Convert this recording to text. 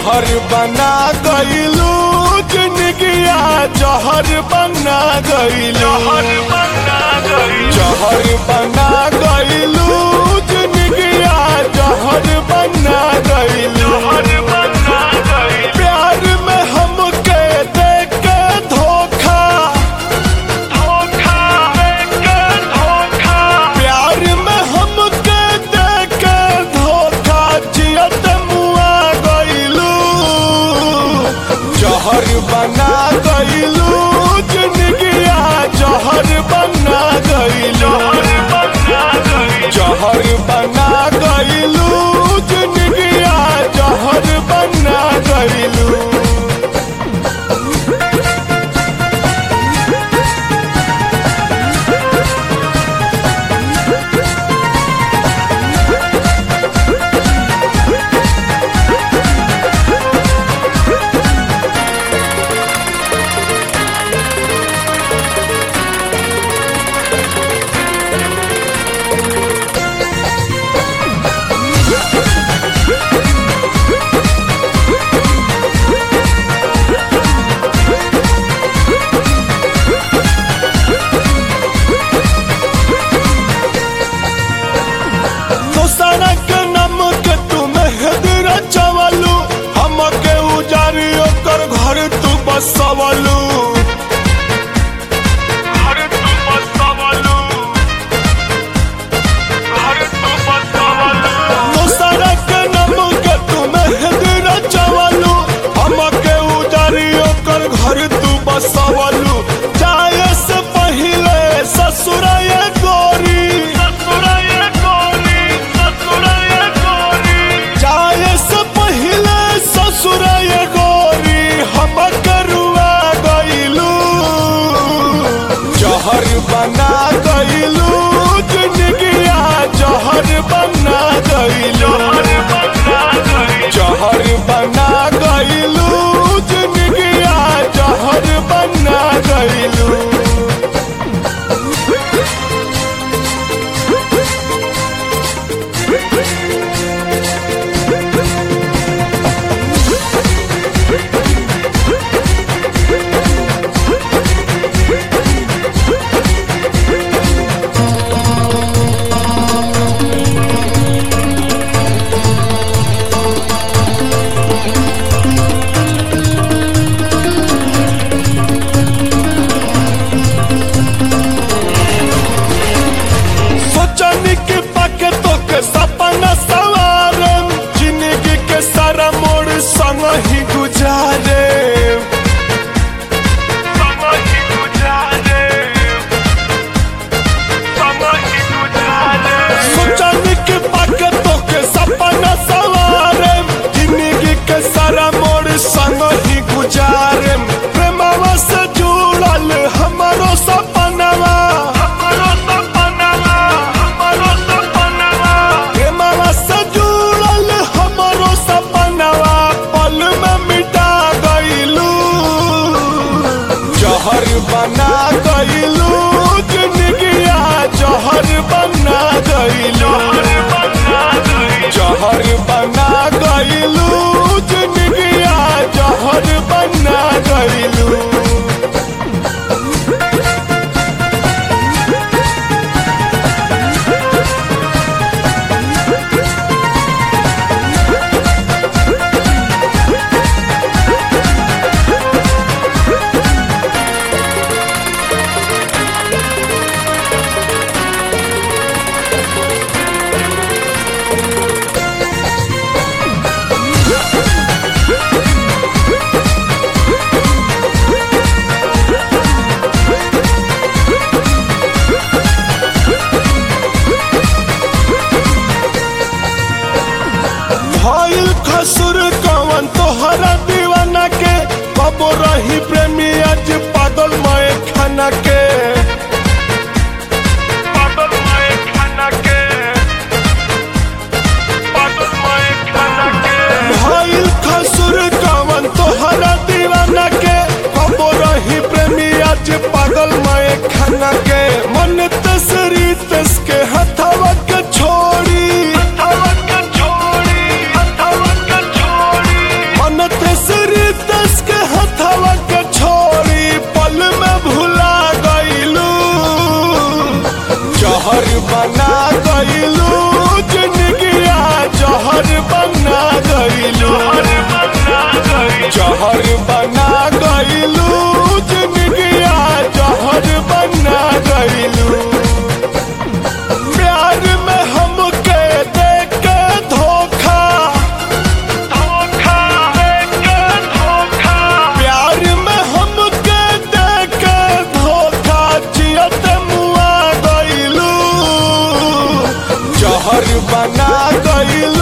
जहर बना गईलू जिंदगिया जहर बना गईलू जहर बना गईलू जिंदगिया जहर बना गईलू प्यार में हमके देख के धोखा प्यार में हमके देख के धोखा जियत मुआ गईलू जहर बना गईलू जिंदगिया जहर बना गईलू जहर बना गईलू जिंदगिया जहर बना गईलू दोसरा के नाम के तू मेहदी रचवलू हमके उजारी ओकर घर तू बसवलू दोसरा के नाम के तू मेहदी रचवलू हमके उजारी ओकर घर तू बसवलू जाए से पहिले ससुराए गोरी जाए से पहिले ससुराए गोरी हम करुआ गईलू जहर बना गईलू जिंदगिया जहर बना गईलू जहर बना गईलू जिंदगिया जहर बना गईलू सोचनी के पाके तो के सपना सवारे जिंदगी के सारा मोड़ संग ही गुजारे सोचनी के पाके तो के सपना सवारे जिंदगी के सारा मोड़ संग ही गुजारे प्रेमवा से जुड़ल हमारो सपनवा प्रेमवा से जुड़ल हमारो सपनवा पल में मिटा गईलू जहर बना गईलू जिंदगिया जहर बना गईलू जहर बना गईलू जिंदगिया जहर बना गईलू भइल खसुर कवन तोहरा दीवाना के कबो रही प्रेमी आज पागल मय खाना के भइल खसुर कवन तोहरा दीवाना के कबो रही प्रेमी आज पागल मय खाना के मन तसरी तस के हथवा के छोड़ी मन रंगा गईल